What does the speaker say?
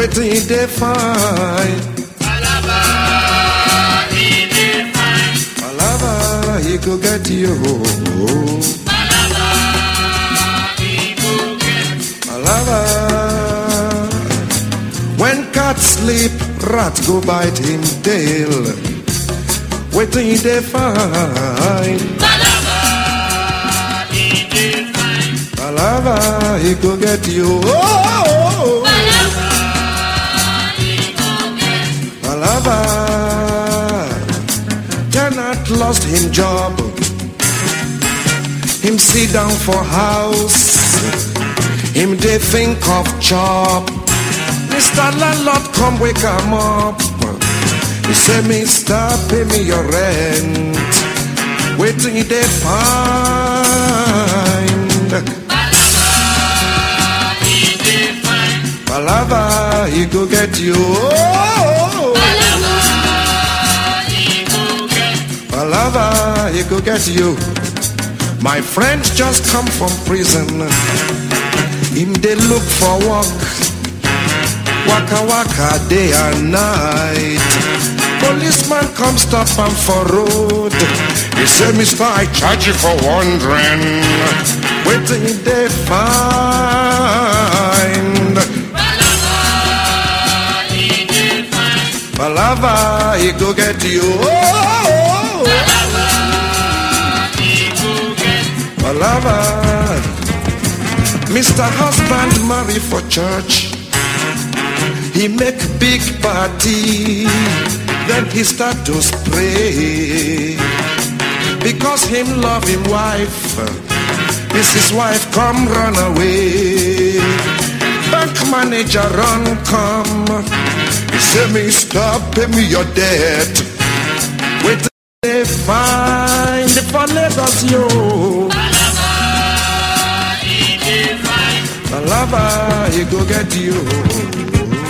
Waiting he dey find. Palava, he dey find. Palava, he go get you. Palava, he go get. Palava. When cat sleep, rat go bite him tail. Waiting he dey find. Palava, he dey find. Palava, he go get you. Oh, Palava, he go get. Palava. Tenant lost him job. Him sit down for house. Him dey think of job. Mr. Landlord come wake him up. He say, Mister, pay me your rent. Waiting he dey find. Palava, he dey find. Palava, he go get you. Oh, Palava, he go get. Palava, he go get you. My friend just come from prison. Him dey look for work. Waka waka day and night. Policeman come stop am for road. He say, Mister, I charge you for wandering. Waiting he dey find. Palava, he dey find. Palava, he go get you. Oh, Palava, he go get. Palava. Mr. Husband marry for church. He make big party. Then he start to spray. Because him love him wife. This his wife come run away. Bank manager run come. He say me stop pay me your debt. Wait they find for Lagos yo. Palava, he dey find. Palava, he go get you.